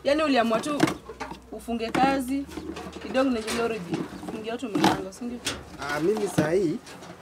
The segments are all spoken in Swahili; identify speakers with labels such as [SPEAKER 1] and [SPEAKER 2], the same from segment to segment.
[SPEAKER 1] Yaani uliamua tu ufunge kazi kidogo na geology. Fungia watu milango, si ndio?
[SPEAKER 2] Ah, mimi saa hii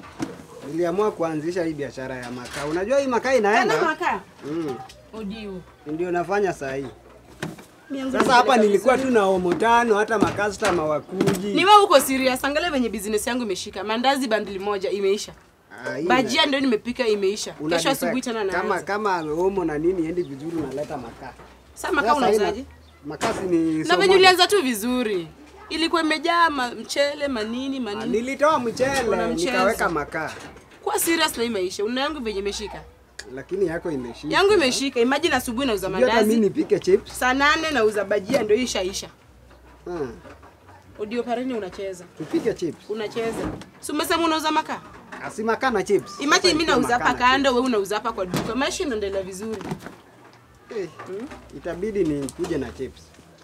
[SPEAKER 2] niliamua kuanzisha hii biashara ya makaa. Unajua hii makaa
[SPEAKER 1] Kana
[SPEAKER 2] inaenda?
[SPEAKER 1] makaa.
[SPEAKER 2] Mm.
[SPEAKER 1] Odio.
[SPEAKER 2] Ndio nafanya saa hii.
[SPEAKER 1] Mianzo
[SPEAKER 2] Sasa hapa
[SPEAKER 1] inapeleka
[SPEAKER 2] nilikuwa
[SPEAKER 1] vizuri.
[SPEAKER 2] tu na omo tano, hata makastoma wakuji.
[SPEAKER 1] Ni wewe uko serious. Angalia venye business yangu imeshika. Mandazi bandili moja imeisha.
[SPEAKER 2] Ah, hii
[SPEAKER 1] Bajia ndio nimepika imeisha.
[SPEAKER 2] una
[SPEAKER 1] Kesho
[SPEAKER 2] defect.
[SPEAKER 1] asubuhi tena
[SPEAKER 2] kama
[SPEAKER 1] naanza.
[SPEAKER 2] kama omo na nini endi vizuri unaleta makaa.
[SPEAKER 1] Sasa makaa
[SPEAKER 2] Sasa haina-
[SPEAKER 1] unauzaje?
[SPEAKER 2] Makaa si ni
[SPEAKER 1] Na
[SPEAKER 2] so
[SPEAKER 1] venye
[SPEAKER 2] moja.
[SPEAKER 1] ulianza tu vizuri. Ilikuwa imejaa ma- mchele, manini,
[SPEAKER 2] Ah,
[SPEAKER 1] manini.
[SPEAKER 2] Nilitoa
[SPEAKER 1] Kuna
[SPEAKER 2] mchele
[SPEAKER 1] mchezo.
[SPEAKER 2] nikaweka makaa,
[SPEAKER 1] Kuwa serious na hii maisha. Una yangu venye imeshika.
[SPEAKER 2] lakini yako imeshika.
[SPEAKER 1] Yangu imeshika. Imagine asubuhi nauza
[SPEAKER 2] Sijui hata mimi
[SPEAKER 1] mandazi.
[SPEAKER 2] nipike chips.
[SPEAKER 1] Saa nane nauza bajia ndio ishaisha.
[SPEAKER 2] Ah,
[SPEAKER 1] Odio pareni unacheza.
[SPEAKER 2] tupike chips.
[SPEAKER 1] Unacheza. Si umesema unauza makaa?
[SPEAKER 2] Asi makaa na chips.
[SPEAKER 1] Imagine
[SPEAKER 2] Sasa
[SPEAKER 1] mimi
[SPEAKER 2] ikuwe
[SPEAKER 1] nauza
[SPEAKER 2] makaa
[SPEAKER 1] hapa
[SPEAKER 2] na
[SPEAKER 1] kando, wewe unauza hapa kwa duka. Maisha inaendelea vizuri.
[SPEAKER 2] chips. Eh, Itabidi nikuje na chips.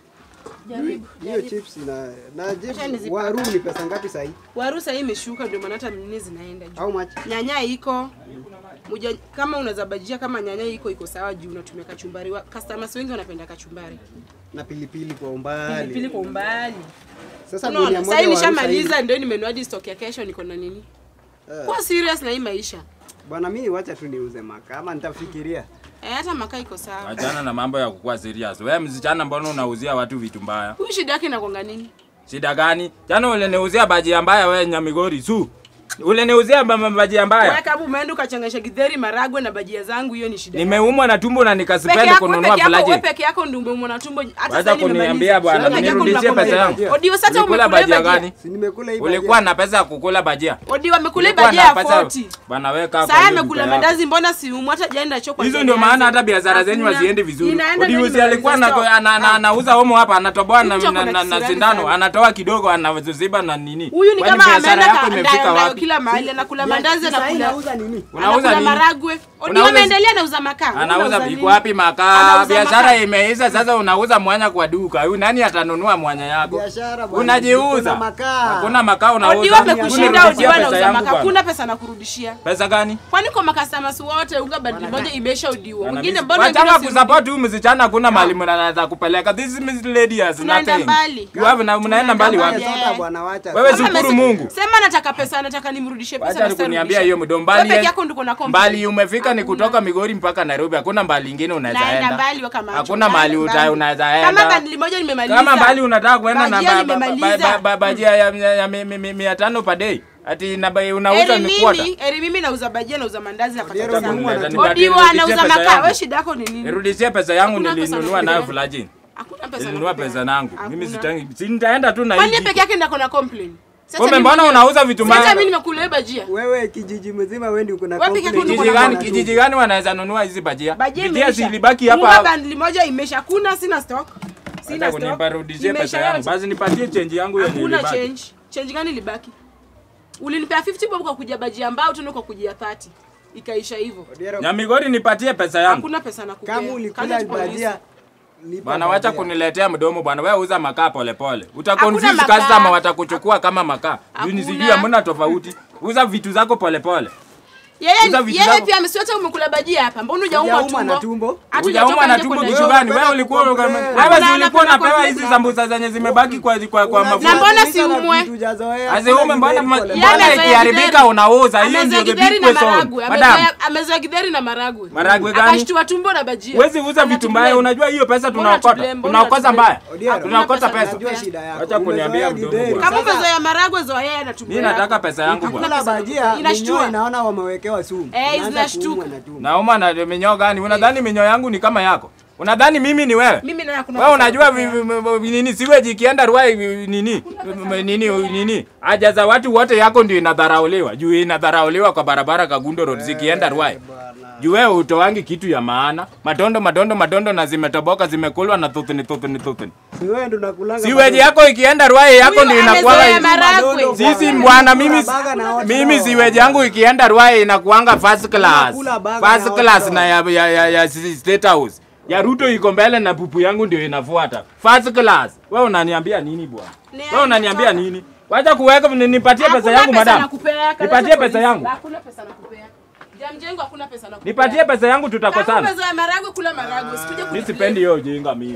[SPEAKER 1] Jaribu.
[SPEAKER 2] Hiyo chips na na chips
[SPEAKER 1] Acha nizipaka.
[SPEAKER 2] waru ni pesa ngapi sasa hii?
[SPEAKER 1] Waru sasa hii imeshuka ndio maana hata nini zinaenda juu.
[SPEAKER 2] How much?
[SPEAKER 1] Nyanya iko. Muja, kama unaweza bajia kama nyanya iko iko sawa juu unatumia kachumbari. Wa- Customers wengi wanapenda kachumbari.
[SPEAKER 2] Na pilipili kwa umbali.
[SPEAKER 1] Pilipili kwa umbali.
[SPEAKER 2] Sasa gunia
[SPEAKER 1] Unaona,
[SPEAKER 2] moja
[SPEAKER 1] sasa hii
[SPEAKER 2] waru sasa
[SPEAKER 1] nishamaliza
[SPEAKER 2] hivi.
[SPEAKER 1] ndio nimenunua hadi stock ya kesho niko na nini.
[SPEAKER 2] Eh.
[SPEAKER 1] Kwa serious na hii maisha.
[SPEAKER 2] Bwana mimi wacha tu niuze makaa ama nitafikiria.
[SPEAKER 1] Eh, hata makaa iko sawa.
[SPEAKER 3] Achana na mambo ya kukuwa serious. Wewe msichana, mbona unauzia watu vitu mbaya?
[SPEAKER 1] Huyu shida yake inakonga nini?
[SPEAKER 3] Shida gani? Jana uliniuzia bajia mbaya wewe Nyamigori su. Uliniuzia ba- ba- bajia mbaya.
[SPEAKER 1] Wewe kama umeenda ukachanganisha githeri, maragwe na bajia zangu, hiyo ni shida. yako.
[SPEAKER 3] Nimeumwa na tumbo na
[SPEAKER 1] Peke
[SPEAKER 3] nikasipenda
[SPEAKER 1] yako, wewe
[SPEAKER 3] kununua
[SPEAKER 1] peke yako, wewe
[SPEAKER 3] flaji.
[SPEAKER 1] peke yako ndio umeumwa na tumbo. Hata
[SPEAKER 3] Wacha
[SPEAKER 1] sasa nimemaliza.
[SPEAKER 3] kuniambia bwana,
[SPEAKER 1] Wewe peke yako
[SPEAKER 3] nirudishie
[SPEAKER 1] mnakula
[SPEAKER 3] pesa
[SPEAKER 1] bajia.
[SPEAKER 3] yangu.
[SPEAKER 1] Odio, sasa
[SPEAKER 3] Ulikula
[SPEAKER 1] umekula
[SPEAKER 3] bajia
[SPEAKER 1] bajia.
[SPEAKER 3] gani?
[SPEAKER 2] Si nimekula hii
[SPEAKER 3] Ulikuwa na pesa ya kukula bajia?
[SPEAKER 1] Odio amekula
[SPEAKER 3] Ulikuwa
[SPEAKER 1] bajia
[SPEAKER 3] na
[SPEAKER 1] ya
[SPEAKER 3] pesa-
[SPEAKER 1] 40.
[SPEAKER 3] Bwana wewe kaa kwa
[SPEAKER 1] Sasa
[SPEAKER 3] hiyo
[SPEAKER 1] amekula
[SPEAKER 3] duka yako.
[SPEAKER 1] mandazi, mbona si umu hata jaenda choko.
[SPEAKER 3] Hizo ndio maana hata biashara zenyu
[SPEAKER 1] Hakuna.
[SPEAKER 3] haziendi vizuri.
[SPEAKER 1] Inaenda ndio
[SPEAKER 3] Odiuzi alikuwa ana-
[SPEAKER 1] nimemaliza
[SPEAKER 3] ana- ana- anauza homo hapa, anatoboa na,
[SPEAKER 1] Mtu ako
[SPEAKER 3] na,
[SPEAKER 1] na
[SPEAKER 3] na, na
[SPEAKER 1] kisirani
[SPEAKER 3] sindano,
[SPEAKER 1] sana.
[SPEAKER 3] anatoa kidogo, anaziba na nini.
[SPEAKER 1] Huyu ni
[SPEAKER 3] Kwani
[SPEAKER 1] kama
[SPEAKER 3] biashara
[SPEAKER 1] ameenda
[SPEAKER 3] yako
[SPEAKER 1] ka-
[SPEAKER 3] imefika
[SPEAKER 1] ndayo- ndayo
[SPEAKER 3] wapi?
[SPEAKER 1] kila mahali anakula mandazi
[SPEAKER 2] Sasa hii
[SPEAKER 1] anakula
[SPEAKER 2] nauza nini?
[SPEAKER 3] Unauza
[SPEAKER 1] anakula
[SPEAKER 3] nini?
[SPEAKER 1] maragwe. Odio
[SPEAKER 3] Unauza-
[SPEAKER 1] ameendelea anauza makaa. Wewe
[SPEAKER 3] Anauza
[SPEAKER 1] unauza
[SPEAKER 3] iko
[SPEAKER 1] nini?
[SPEAKER 3] wapi makaa?
[SPEAKER 1] Anauza
[SPEAKER 3] Biashara
[SPEAKER 1] makaa.
[SPEAKER 3] imeisha sasa, unauza mwanya kwa duka. Huyu nani atanunua mwanya yako?
[SPEAKER 2] Biashara bwana.
[SPEAKER 3] Unajiuza.
[SPEAKER 2] Kuna makaa.
[SPEAKER 3] Hakuna makaa unauza.
[SPEAKER 1] Odio amekushinda,
[SPEAKER 3] Unirudishie
[SPEAKER 1] Odio
[SPEAKER 3] pesa
[SPEAKER 1] anauza
[SPEAKER 3] yangu
[SPEAKER 1] makaa.
[SPEAKER 3] bwana.
[SPEAKER 1] Kuna pesa nakurudishia.
[SPEAKER 3] Pesa gani?
[SPEAKER 1] Kwani kwa makastomers wote unga bandili moja imeisha Odio.
[SPEAKER 3] Bwana,
[SPEAKER 1] Wengine
[SPEAKER 3] mimi-
[SPEAKER 1] mbona
[SPEAKER 3] Wachana
[SPEAKER 1] wengine si-
[SPEAKER 3] kusupport huyu msichana, hakuna mahali mnaweza kupeleka. This Miss lady has
[SPEAKER 1] Tunaenda
[SPEAKER 3] nothing.
[SPEAKER 1] mbali.
[SPEAKER 3] You have na mnaenda mbali
[SPEAKER 1] Tunaenda
[SPEAKER 3] wapi?
[SPEAKER 1] mbali.
[SPEAKER 2] Sasa bwana wacha.
[SPEAKER 3] Wewe
[SPEAKER 1] Kama
[SPEAKER 3] shukuru
[SPEAKER 1] amesema-
[SPEAKER 3] Mungu.
[SPEAKER 1] Sema nataka pesa, nataka nimrudishie pesa.
[SPEAKER 3] Wacha
[SPEAKER 1] na
[SPEAKER 3] nikuniambia
[SPEAKER 1] sitarudisha.
[SPEAKER 3] hiyo mdo
[SPEAKER 1] Wewe
[SPEAKER 3] mbali.
[SPEAKER 1] peke yako ndio kuna complain.
[SPEAKER 3] Mbali umefika ni kutoka Migori mpaka Nairobi. Hakuna mbali ingine unaweza
[SPEAKER 1] Naenda
[SPEAKER 3] enda.
[SPEAKER 1] mbali waka macho.
[SPEAKER 3] Hakuna mahali
[SPEAKER 1] Naenda
[SPEAKER 3] uta-
[SPEAKER 1] mbali.
[SPEAKER 3] unaweza
[SPEAKER 1] Kama
[SPEAKER 3] enda.
[SPEAKER 1] bandili moja nimemaliza.
[SPEAKER 3] Kama mbali unataka kuenda na
[SPEAKER 1] Bajia
[SPEAKER 3] ba- ba- ba-
[SPEAKER 1] nimemaliza.
[SPEAKER 3] ba- ba- bajia ya ya- ya mi- mi- mi- mia tano per day. Ati na ba- unauza
[SPEAKER 1] Eri
[SPEAKER 3] ni kwata.
[SPEAKER 1] mimi, eri mimi nauza bajia, nauza mandazi napata
[SPEAKER 2] Odiero
[SPEAKER 1] pesa.
[SPEAKER 2] Mungu
[SPEAKER 3] Unaweza
[SPEAKER 2] anatu-
[SPEAKER 3] nipatie-
[SPEAKER 1] Odio
[SPEAKER 3] nirudishie
[SPEAKER 1] anauza
[SPEAKER 3] pesa
[SPEAKER 1] makaa.
[SPEAKER 3] yangu.
[SPEAKER 1] Wewe shida yako ni nini?
[SPEAKER 3] Nirudishie pesa yangu
[SPEAKER 1] Hakuna pesa
[SPEAKER 3] nilinunua
[SPEAKER 1] nakupea.
[SPEAKER 3] nayo flagin.
[SPEAKER 1] Hakuna pesa.
[SPEAKER 3] Nilinunua
[SPEAKER 1] nakupea.
[SPEAKER 3] pesa yangu. Mimi
[SPEAKER 1] Hakuna.
[SPEAKER 3] sitangi. Si nitaenda tu na
[SPEAKER 1] Kwani
[SPEAKER 3] hii.
[SPEAKER 1] yeye peke yake ndio ako na complain? Sasa
[SPEAKER 3] Kumbe
[SPEAKER 1] mimi
[SPEAKER 3] mbona
[SPEAKER 1] mwenyewe-
[SPEAKER 3] unauza vitu
[SPEAKER 1] Sasa
[SPEAKER 3] mbaya?
[SPEAKER 1] mimi nimekula hiyo bajia.
[SPEAKER 2] Wewe kijiji mzima wewe ndio kuna
[SPEAKER 1] Wewe peke yako ndio
[SPEAKER 3] Kijiji
[SPEAKER 1] kuna
[SPEAKER 3] gani
[SPEAKER 1] na
[SPEAKER 3] kijiji gani wanaweza nunua hizi bajia?
[SPEAKER 1] Bajia
[SPEAKER 3] Bajia
[SPEAKER 1] imeisha.
[SPEAKER 3] zilibaki
[SPEAKER 1] Unga
[SPEAKER 3] hapa.
[SPEAKER 1] bandili moja imesha. Kuna sina stock. Sina
[SPEAKER 3] Hata
[SPEAKER 1] stock.
[SPEAKER 3] kuniparudishie
[SPEAKER 1] Imeisha
[SPEAKER 3] pesa yangu.
[SPEAKER 1] yote.
[SPEAKER 3] Basi nipatie change yangu yenye
[SPEAKER 1] Hakuna
[SPEAKER 3] ilibaki.
[SPEAKER 1] change. Change gani ilibaki? Ulinipea 50 bob kwa kujia bajia mbao tena kwa kujia 30. Ikaisha hivyo.
[SPEAKER 2] Odiero,
[SPEAKER 3] Nyamigori nipatie pesa yangu.
[SPEAKER 1] Hakuna pesa nakupea.
[SPEAKER 2] kama ulikula
[SPEAKER 1] Kazi polisi.
[SPEAKER 2] bajia lipa
[SPEAKER 3] Bwana wacha
[SPEAKER 2] bajia.
[SPEAKER 3] kuniletea mdomo bwana. Wewe uza makaa pole pole. Uta
[SPEAKER 1] Hakuna
[SPEAKER 3] confuse
[SPEAKER 1] makaa.
[SPEAKER 3] customer watakuchukua kama makaa. Juu
[SPEAKER 1] Hakuna.
[SPEAKER 3] sijui hamna tofauti. Uza vitu zako pole pole.
[SPEAKER 1] Yeye
[SPEAKER 3] Uza vitu
[SPEAKER 1] yeye
[SPEAKER 3] zako.
[SPEAKER 1] pia amesiwata umekula bajia hapa. Mbona hujaumwa
[SPEAKER 2] Hujaumwa na
[SPEAKER 1] tumbo?
[SPEAKER 2] tumbo?
[SPEAKER 1] Hata
[SPEAKER 3] Hujaumwa
[SPEAKER 1] hujatoka
[SPEAKER 3] na
[SPEAKER 1] nje
[SPEAKER 3] tumbo
[SPEAKER 1] kwenda
[SPEAKER 3] kitu
[SPEAKER 1] nje.
[SPEAKER 3] gani?
[SPEAKER 2] Wewe
[SPEAKER 3] Wewe ulikuwa
[SPEAKER 2] unapenda
[SPEAKER 3] wewe
[SPEAKER 1] complain.
[SPEAKER 3] si ulikuwa
[SPEAKER 1] Unapenda
[SPEAKER 3] unapewa hizi
[SPEAKER 1] complain.
[SPEAKER 3] sambusa zenye zimebaki kwa kwa kwa mafuta.
[SPEAKER 1] Na mbona
[SPEAKER 2] Unajiuliza na
[SPEAKER 1] siumwe?
[SPEAKER 2] vitu hujazoea.
[SPEAKER 3] Aziume mbona ma-
[SPEAKER 2] Pole
[SPEAKER 1] Yeye
[SPEAKER 3] mbona
[SPEAKER 1] amezoea
[SPEAKER 3] ikiharibika
[SPEAKER 1] githeri.
[SPEAKER 3] unauza? Hiyo ndio
[SPEAKER 1] Amezoea
[SPEAKER 3] the
[SPEAKER 1] githeri
[SPEAKER 3] big
[SPEAKER 1] na
[SPEAKER 3] question.
[SPEAKER 1] maragwe.
[SPEAKER 3] Madam,
[SPEAKER 1] Amezoea- Amezoea githeri na maragwe.
[SPEAKER 3] Maragwe gani?
[SPEAKER 1] Akashtua tumbo na bajia.
[SPEAKER 3] Huwezi uza vitu
[SPEAKER 1] Anatublame.
[SPEAKER 3] mbaya. Unajua hiyo pesa
[SPEAKER 1] Mbona
[SPEAKER 3] tunaokota.
[SPEAKER 1] tublame? Mbona
[SPEAKER 3] Tunaokosa
[SPEAKER 1] tublame?
[SPEAKER 3] mbaya.
[SPEAKER 2] Odiero,
[SPEAKER 3] Tunaokota
[SPEAKER 1] Hakuna
[SPEAKER 3] pesa.
[SPEAKER 2] Najua shida yako.
[SPEAKER 3] Acha kuniambia
[SPEAKER 2] Umezoea
[SPEAKER 3] mdomo
[SPEAKER 2] githeri.
[SPEAKER 3] bwana.
[SPEAKER 1] Kama
[SPEAKER 2] Sasa,
[SPEAKER 1] umezoea maragwe zoea yeye na tumbo.
[SPEAKER 3] Mimi
[SPEAKER 1] yako.
[SPEAKER 3] nataka pesa yangu
[SPEAKER 1] Hakuna
[SPEAKER 3] bwana.
[SPEAKER 2] Kula bajia
[SPEAKER 1] Inashtua.
[SPEAKER 2] minyoo inaona wamewekewa sumu.
[SPEAKER 1] Eh,
[SPEAKER 2] Inaanza
[SPEAKER 1] zinashtuka.
[SPEAKER 2] kuumwa na tumbo.
[SPEAKER 3] Nauma na minyoo gani? Unadhani minyoo yangu ni kama yako? Unadhani mimi ni wewe?
[SPEAKER 1] Mimi naye hakuna
[SPEAKER 3] Wewe
[SPEAKER 1] pesa
[SPEAKER 3] unajua
[SPEAKER 1] nakupea.
[SPEAKER 3] vi- vi- vi- nini siweji ikienda Ruai vi- nini nini nini haja za watu wote yako ndio inadharauliwa. Juu inadharauliwa kwa barabara Kagundo Road zikienda Ruai. Juu wewe utoangi kitu ya maana. Madondo madondo madondo na zimetoboka zimekulwa na thuthuni thuthuni thuthuni.
[SPEAKER 2] Si wewe ndo unakulanga
[SPEAKER 3] Siweji yako ikienda Ruai yako
[SPEAKER 1] Huyu
[SPEAKER 3] ndio
[SPEAKER 1] amezoea
[SPEAKER 3] inakuwa
[SPEAKER 1] maragwe.
[SPEAKER 3] sisi bwana mimi
[SPEAKER 2] Baga na wote
[SPEAKER 3] mimi
[SPEAKER 2] nao.
[SPEAKER 3] siweji yangu ikienda Ruai inakuanga first class.
[SPEAKER 2] Unakula baga
[SPEAKER 3] First
[SPEAKER 2] na wote
[SPEAKER 3] class
[SPEAKER 2] nao.
[SPEAKER 3] na ya, ya, ya, ya State House. Ya Ruto iko mbele na pupu yangu ndio inafuata. First class. Wewe unaniambia nini bwana?
[SPEAKER 1] Ni
[SPEAKER 3] Wewe unaniambia
[SPEAKER 1] aje
[SPEAKER 3] nini? Wacha kuweka ni- nipatie pesa
[SPEAKER 1] Hakuna
[SPEAKER 3] yangu
[SPEAKER 1] pesa
[SPEAKER 3] madam.
[SPEAKER 1] nakupea, kaleta
[SPEAKER 3] Nipatie pesa
[SPEAKER 1] polisi.
[SPEAKER 3] yangu.
[SPEAKER 1] Hakuna pesa nakupea. Jamjengo hakuna pesa nakupea.
[SPEAKER 3] Nipatie pesa yangu
[SPEAKER 1] Kama
[SPEAKER 3] tutakosana.
[SPEAKER 1] umezoea maragwe kula maragwe. Sikuje
[SPEAKER 3] Mimi
[SPEAKER 1] kuniblame.
[SPEAKER 3] sipendi hiyo ujinga mimi.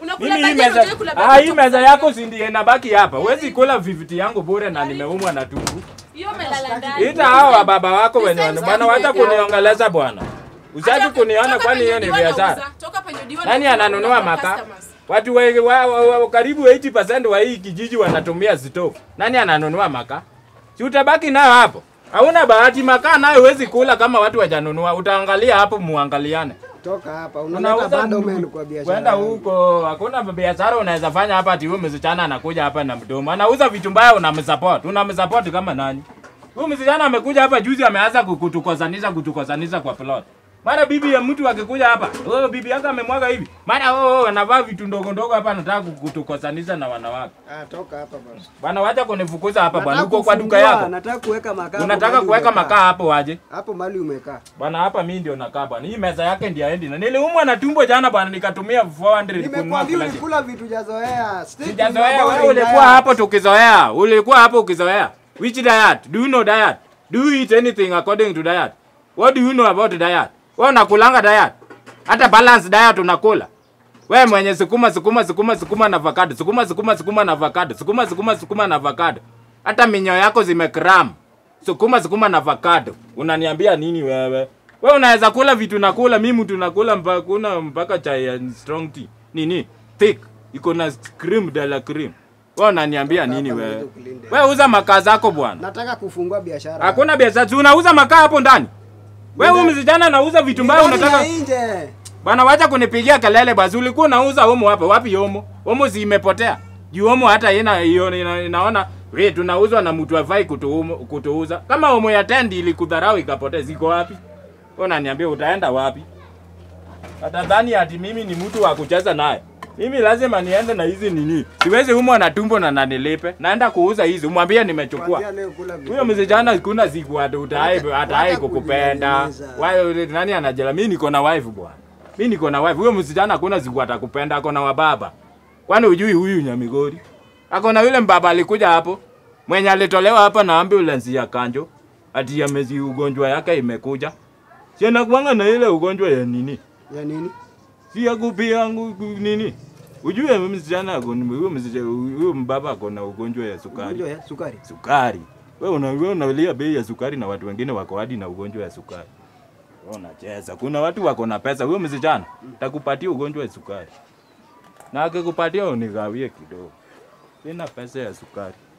[SPEAKER 1] Unakula
[SPEAKER 3] Mimi hii
[SPEAKER 1] bajia,
[SPEAKER 3] meza,
[SPEAKER 1] unataka kula
[SPEAKER 3] ah,
[SPEAKER 1] bajia
[SPEAKER 3] hii
[SPEAKER 1] kutoka
[SPEAKER 3] meza
[SPEAKER 1] sana.
[SPEAKER 3] yako si ndiye inabaki hapa. Huwezi kula viviti yangu bure na nimeumwa na tumbo.
[SPEAKER 1] Hiyo umelala ndani.
[SPEAKER 3] Ita hao wa baba wako
[SPEAKER 1] This
[SPEAKER 3] wenye
[SPEAKER 1] time
[SPEAKER 3] bwana, wacha
[SPEAKER 1] sitaki
[SPEAKER 3] kuniongeleza bwana. Usitaki
[SPEAKER 1] Acha-
[SPEAKER 3] kuniona
[SPEAKER 1] toka
[SPEAKER 3] kwani hiyo
[SPEAKER 1] penye
[SPEAKER 3] ni
[SPEAKER 1] Diwa
[SPEAKER 3] biashara.
[SPEAKER 1] anauza, toka penye Diwa
[SPEAKER 3] Nani
[SPEAKER 1] anauza,
[SPEAKER 3] ananunua
[SPEAKER 1] unawapa
[SPEAKER 3] makaa?
[SPEAKER 1] customers.
[SPEAKER 3] Watu wa, wa, wa, wa, karibu 80% wa hii kijiji wanatumia stove. Nani ananunua makaa? Si utabaki nayo hapo. Hauna bahati, makaa nayo huwezi kula kama watu wajanunua. Utaangalia hapo, muangaliane.
[SPEAKER 2] Toka hapa, unaleta
[SPEAKER 3] Unauza
[SPEAKER 2] bado
[SPEAKER 3] ndugu.
[SPEAKER 2] men kwa biashara.
[SPEAKER 3] Kwenda
[SPEAKER 2] yangu.
[SPEAKER 3] huko, hakuna biashara unaweza fanya hapa ati huyu msichana anakuja hapa na mdomo. Anauza vitu mbaya unamsupport. Unamsupport kama nani? Huyu msichana amekuja hapa juzi ameanza kutukosanisha kutukosanisha kwa plot. Mara bibi ya mtu akikuja hapa, oh bibi yako amemwaga hivi. Mara oh, oh anavaa vitu ndogo ndogo hapa anataka kutukosanisha na wanawake.
[SPEAKER 2] Ah, toka hapa bwana.
[SPEAKER 3] Bwana wacha kunifukuza hapa bwana.
[SPEAKER 2] Nataka
[SPEAKER 3] Uko kwa duka
[SPEAKER 2] kufungua,
[SPEAKER 3] yako.
[SPEAKER 2] Nataka kuweka makaa. hapo
[SPEAKER 3] Unataka
[SPEAKER 2] mahali
[SPEAKER 3] kuweka
[SPEAKER 2] umekaa.
[SPEAKER 3] makaa hapo waje?
[SPEAKER 2] Hapo mali umekaa.
[SPEAKER 3] Bwana hapa mimi ndio nakaa bwana. Hii meza yake ndio aendi. Na niliumwa na tumbo jana bwana nikatumia 400 kununua
[SPEAKER 2] Nimekwambia
[SPEAKER 3] kila kitu.
[SPEAKER 2] ulikula vitu jazoea. Stick to
[SPEAKER 3] Sijazoea
[SPEAKER 2] your
[SPEAKER 3] wewe
[SPEAKER 2] body
[SPEAKER 3] ulikuwa
[SPEAKER 2] diet.
[SPEAKER 3] hapo tukizoea. Ulikuwa hapo ukizoea. Which diet? Do you know diet? Do you eat anything according to diet? What do you know about diet? Wewe unakulanga diet? Hata balance diet unakula. Wewe mwenye sukuma sukuma sukuma sukuma na avocado. Sukuma sukuma sukuma na avocado. Sukuma sukuma sukuma na avocado. Hata minyo yako zimekram. Sukuma sukuma na avocado. Unaniambia nini wewe? Wewe unaweza kula vitu nakula, mimi mtu nakula mpaka kuna mpaka chai ya strong tea. Nini? Thick. Iko na cream de la cream. Wewe unaniambia nini
[SPEAKER 2] Hapa
[SPEAKER 3] wewe?
[SPEAKER 2] ndio kulinde.
[SPEAKER 3] Wewe uza makaa zako bwana.
[SPEAKER 2] Nataka kufungua biashara.
[SPEAKER 3] Hakuna biashara. Si unauza makaa hapo ndani? Wewe huyu msichana anauza vitu mbaya
[SPEAKER 2] Ndani
[SPEAKER 3] unataka
[SPEAKER 2] na nje.
[SPEAKER 3] Bwana wacha kunipigia kelele basi. Ulikuwa unauza omo hapa. Wapi omo? Omo zimepotea. Juu omo hata ina, ina, ina, inaona we tunauzwa na mtu afai kutuumu- kutuuza. Kama omo ya tendi ilikudharau ikapotea ziko wapi? Wewe unaniambia utaenda wapi? Atadhani ati mimi ni mtu wa kucheza naye. Mimi lazima niende na hizi nini. Siwezi umwa na tumbo na nanilipe. Naenda kuuza hizi. Umwambie nimechukua.
[SPEAKER 2] Kuanzia leo kula vitu.
[SPEAKER 3] Huyo msichana kuna siku ati utai
[SPEAKER 2] Wacha-
[SPEAKER 3] atai
[SPEAKER 2] wacha
[SPEAKER 3] kukupenda.
[SPEAKER 2] kujieleza.
[SPEAKER 3] Wewe nani anajela? Mimi niko na wife bwana. Mimi niko na wife. Huyo msichana hakuna siku atakupenda, ako na wababa. Kwani hujui huyu Nyamigori? Ako na yule mbaba alikuja hapo. Mwenye alitolewa hapa na ambulance ya kanjo. Ati ya mezi ugonjwa yake imekuja. Si anakuanga na ile ugonjwa ya nini?
[SPEAKER 2] Ya nini?
[SPEAKER 3] Si ya kupia yangu nini? Ujue msichana ako huyo msichana huyo mbaba ako na ugonjwa ya sukari
[SPEAKER 2] Ugonjwa ya sukari.
[SPEAKER 3] sukari. Wewe una wewe unalia bei ya sukari na watu wengine wako hadi na ugonjwa ya sukari. Wewe unacheza. Kuna watu wako na pesa. Huyo msichana takupatia ugonjwa wa sukari. Na akikupatia unigawie kidogo. Sina pesa ya sukari.